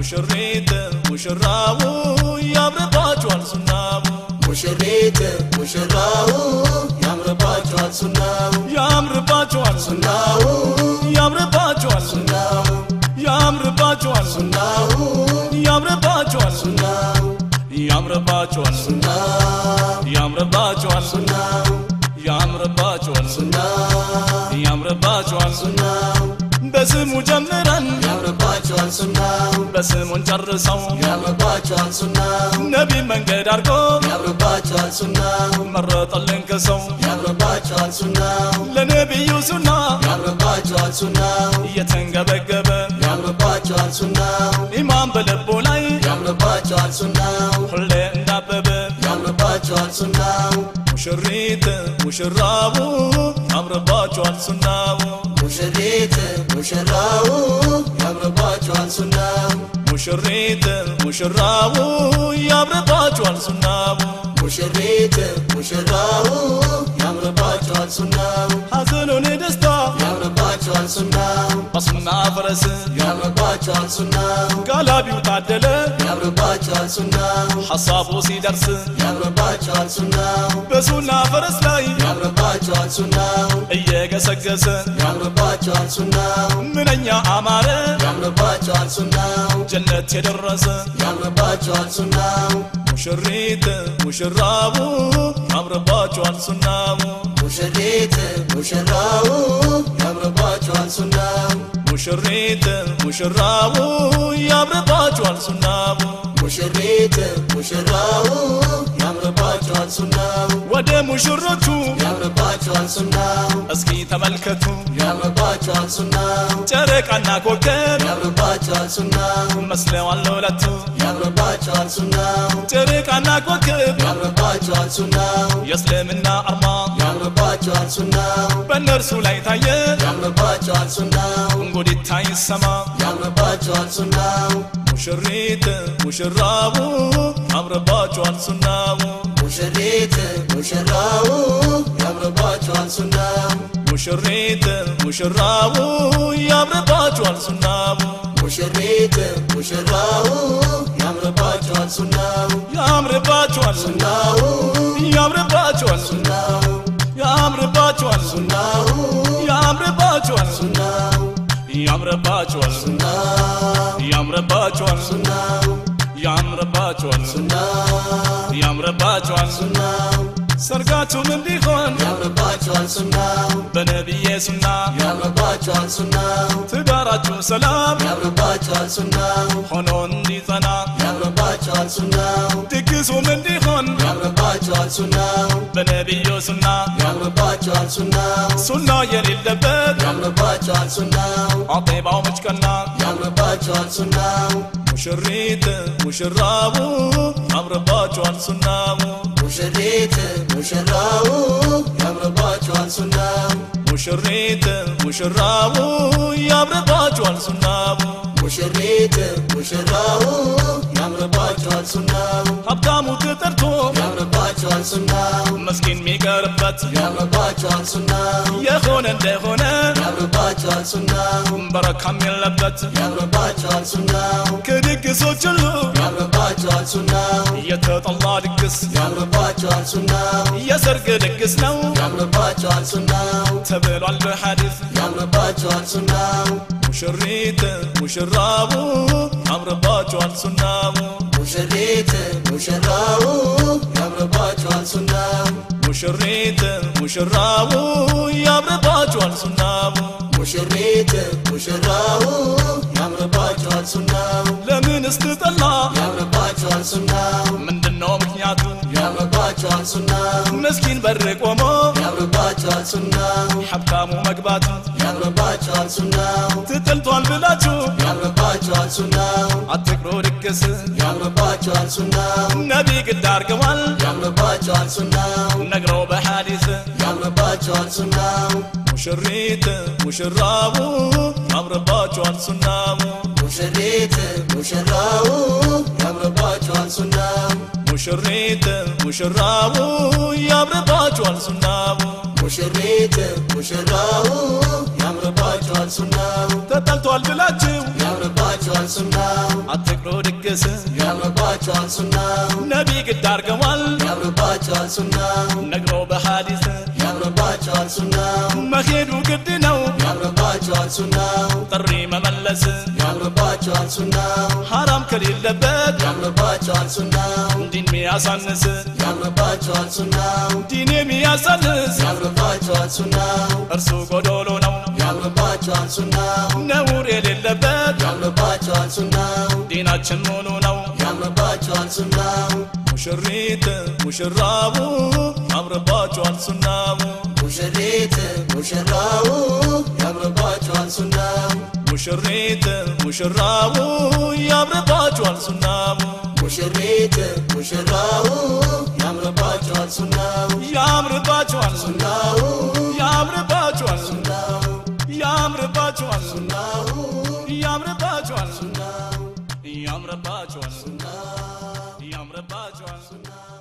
ሙሽሪት ሙሽራው ያምርባችኋል ሱናው ሙሽሪት ሙሽራው ያምርባቸዋል ሱናው ያምርባችኋል ሱና ሱናው ያምርባችኋል ሱና ሱናው ያምርባችኋል ሱና ሱናው ያምርባችኋል ሱና ሱናው ያምርባችኋል ሱና ሱናው ያምርባችኋል ሱና ሱናው ያምርባችኋል ሱና ሱናው ያምርባችኋል ሱና ሱናው በስሙ ጀምረን ያምርባቸዋል ሱናው በስሙን ጨርሰው ያምርባቸዋል ሱናው ነቢ መንገድ አድርጎ ያምርባቸዋል ሱናው መረጠልን ከሰው ያምርባቸዋል ሱናው ለነቢዩ ሱና ያምርባቸዋል ሱናው እየተንገበገበ ያምርባቸዋል ሱናው ኢማን በልቡ ላይ ያምርባቸዋል ሱናው ሁሌ እንዳበበ ያምርባቸዋል ሱናው ሙሽሪት ሙሽራው ያምርባችኋል ሱናው ሙሽሪት ሙሽራው ያምርባቸዋል ሱናው ሙሽሪት ሙሽራው ያምርባችኋል ሱናው ሙሽሪት ሙሽራው ያምርባቸዋል ሱናው ሐዘኑን ደስታ ያምርባቸዋል ሱናው በሱና ፈረስ ያምርባቸዋል ሱናው ጋላቢው ታደለ ያምርባቸዋል ሱናው ሐሳቡ ሲደርስ ያምርባቸዋል ሱናው በሱና ፈረስ ላይ ያምርባቸዋል ሱናው እየገሰገሰ ያምርባቸዋል ሱናው ምንኛ አማረ ያምርባቸዋል ሱናው ጀነት የደረሰ ያምርባቸዋል ሱናው ሙሽሪት ሙሽራው ያምርባችኋል ሱናው ሙሽሪት ሙሽራው ያምርባቸዋል ሱናው ሙሽሪት ሙሽራው ያምርባችኋል ሱናው ሙሽሪት ሙሽራው ያምርባቸዋል ሱናው ወደ ሙሽሮቹ ያምርባቸዋል ሱናው እስኪ ተመልከቱ ያምርባቸዋል ሱናው ጨረቃና ኮከብ ያምርባቸዋል ሱናው መስለዋል ለሁለቱ ያምርባቸዋል ሱናው ጨረቃና ኮከብ ያምርባቸዋል ሱናው የእስልምና አርማ ያምርባቸዋል ሱናው በእነርሱ ላይ ታየ ያምርባቸዋል ሱናው እንጉዲታ ይሰማ ያምርባቸዋል ሱናው ሙሽሪት ሙሽራው ያምርባችኋል ሱናው ሙሽሪት ሙሽራው ያምርባቸዋል ሱናው ሙሽሪት ሙሽራው ያምርባችኋል ሱናው ሙሽሪት ሙሽራው ያምርባቸዋል ሱናው ያምርባችኋል ሱና ሱናው ያምርባችኋል ሱና ሱናው ያምርባችኋል ሱና ሱናው ያምርባችኋል ሱና ሱናው ያምርባችኋል ሱና ሱናው ያምርባችኋል ሱና ሱናው ያምርባችኋል ሱና ሱናው ያምርባችኋል ሱና ሱናው ሰርጋችሁም እንዲሆን ያምርባቸዋል ሱናው በነቢዬ ሱና ያምርባቸዋል ሱናው ትዳራችሁ ሰላም ያምርባቸዋል ሱናው ሆኖ እንዲጸና ያምርባቸዋል ሱናው ድግሱም እንዲሆን ያምርባቸዋል ሱናው በነቢዩ ሱና ያምርባቸዋል ሱናው ሱና የሌለበት ያምርባቸዋል ሱናው አጤባው መጭቀና ያምርባቸዋል ሱናው ሙሽሪት ሙሽራው ያምርባችኋል ሱናው ሙሽሪት ሙሽራው ያምርባቸዋል ሱናው ሙሽሪት ሙሽራው ያምርባችኋል ሱናው ሙሽሪት ሙሽራው ያምርባቸዋል ሱናው ሀብታሙ ተጠርቶ ያምርባቸዋል ሱናው መስኪን የሚቀርበት ያምርባቸዋል ሱናው የሆነ እንደሆነ ያምርባቸዋል ሱናው በረካም የለበት ያምርባቸዋል ሱናው ከድግሶች ሁሉ ያምርባቸዋል ሱናው የተጠላ ድግስ ያምርባቸዋል ሱናው የሰርግ ድግስ ነው ያምርባቸዋል ሱናው ተብሏል በሐዲስ ያምርባቸዋል ሱናው ሙሽሪት ሙሽራው ያምርባችኋል ሱናው ሙሽሪት ሙሽራው ያምርባቸዋል ሱናው ሙሽሪት ሙሽራው ያምርባችኋል ሱናው ሙሽሪት ሙሽራው ያምርባቸዋል ሱናው ለምን ስትጠላ ያምርባቸዋል ሱናው ምንድነው ምክንያቱ ያምርባቸዋል ሱናው ምስኪን በር ቆሞ ያምርባቸዋል ሱናው ሀብታሙ መግባቱ ያምርባቸዋል ሱናው ትጥልቷል ብላችሁ ያምርባቸዋል ሱናው አትቅሮ ድግስ ያምርባቸዋል ሱናው ነቢ ግድ አርገዋል ያምርባቸዋል ሱናው ነግረው በሐዲስ ያምርባቸዋል ሱናው ሙሽሪት ሙሽራው ያምርባችኋል ሱናው ሙሽሪት ሙሽራው ያምርባቸዋል ሱናው ሙሽሪት ሙሽራው ያምርባችኋል ሱናው ሙሽሪት ሙሽራው ያምርባቸዋል ሱናው ተጠልቷል ብላችሁ ያምርባቸዋል ያምርባቸዋል ሱናው አትቅሮ ድግስ ያምርባቸዋል ሱናው ነቢ ግድ አርገዋል ያምርባቸዋል ሱናው ነግሮ በሐዲስ ያምርባቸዋል ሱናው መሄዱ ግድ ነው ያምርባቸዋል ሱናው ጥሪ መመለስ ያምርባቸዋል ሱናው ሐራም ከሌለበት ያምርባቸዋል ሱናው ዲን ሚያሳንስ ያምርባቸዋል ሱናው ዲን የሚያሳንስ ያምርባቸዋል ሱናው እርሱ ጎዶሎ ነው ያምርባቸዋል ሱናው ነውር የሌለበት ያምርባቸዋል ሱናው ዲናችን ሙሉ ነው ያምርባቸዋል ሱናው ሙሽሪት ሙሽራቡ ያምርባቸዋል ሱናው ሙሽሪት ሙሽራው ያምርባቸዋል ሱናው ሙሽሪት ሙሽራቡ ያምርባቸዋል ሱናው ሙሽሪት ሙሽራው ያምርባቸዋል ሱናው ያምርባቸዋል ሱናው ያምርባቸዋል ሱናው ያምርባቸዋል ሱናው ያምርባቸዋል ሱናው ያምርባቸዋል ሱናው ያምርባቸዋል ሱናው